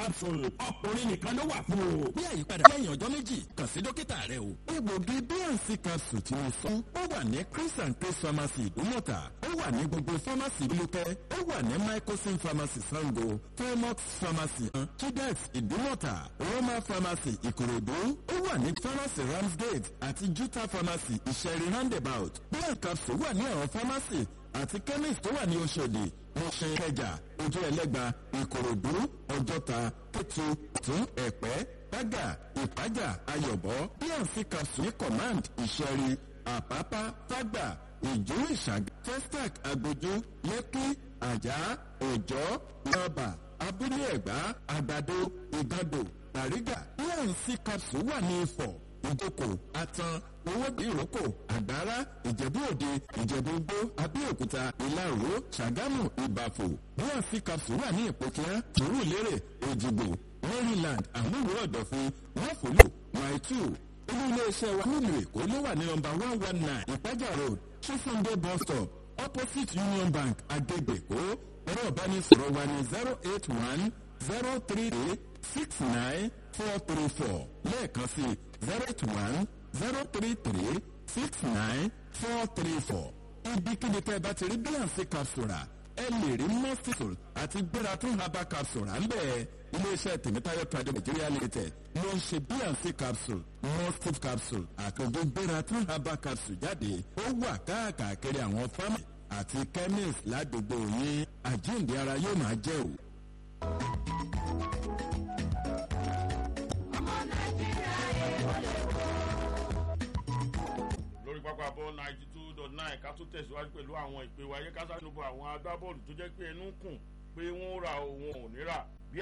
capsule ọkùnrin nìkan ló wà fún o. bí àyípadà lẹ́yìn ọjọ́ méjì kàn sí dókítà rẹ o. egbògi bnc capsule tí mo sọ ó wà ní chris and chris pharmacy ìdúmọ̀tà ó wà ní gbogbo pharmacy lukẹ́ ó wà ní microsim pharmacy sango felmox pharmacy chidex ìdúmọ̀tà roma pharmacy ìkòròdú ó wà ní pharmacy ramsgate àti juta pharmacy ìṣẹ̀rí roundabout bnc capsule wà ní àwọn pharmacy àti chemist tó wà ní oṣòdì mọ̀ṣẹ́ kẹjà ojú ẹlẹ́gba ìkòròdú ọjọ́ta kẹtù tún ẹ̀pẹ́ bágà ìpájà ayọ̀bọ bnc capsule ní command ìṣẹ̀rí àpápá fágbà ìjú ìṣàgà testac agbójú lẹ́kí àjà òjọ́ lọ́bà abúlé ẹ̀gbá àgbàdo ìgàdò tàrígà bnc capsule wà ní ifọ̀ ìjókòó atan owó ìrókò àgbára ìjẹ̀bú òde ìjẹ̀bú gbó abẹ́òkúta ìlàró ṣàgámù ìbàfò bnc capsule wà ní ìpòkíá tòrú lérè òjìgbò maryland àmúwò ọ̀dọ̀fin wọ́fọ̀lù maitu olú iléeṣẹ́ wa nílùú èkó ló wà ní nọmba one one nine ìpájà road chisunde bus stop opposite union bank agbègbèkó ẹ̀rọ ìbánisọ̀rọ̀ wa ní zero eight one zero three eight six nine four three four lẹ́ẹ̀kan sí zero eight one zero three three six nine four three four ibikíbi tẹ́ ẹ bá ti rí bílànsì capsule ẹ lè rí mọ́sítò àti gbéra tún herbal capsule à ń bẹ̀ iléeṣẹ́ tèmítáyọ̀ trade nigeria limited ló ń ṣe bnc capsule mostif capsule àtòjú gbéra tún herbal capsule jáde ó wà káàkiri àwọn fámì àti chemist ládùúgbò yín àjíǹde ara yóò máa jẹ́ o. lórí pápá bọ́ ninety two dot nine ká tún tẹ̀síwájú pẹ̀lú àwọn ìpè wa yẹ ká sáré bọ àwọn agbábọ́ọ̀lù tó jẹ́ pé ẹnu kùn pé wọ́n ra òun ò ní rà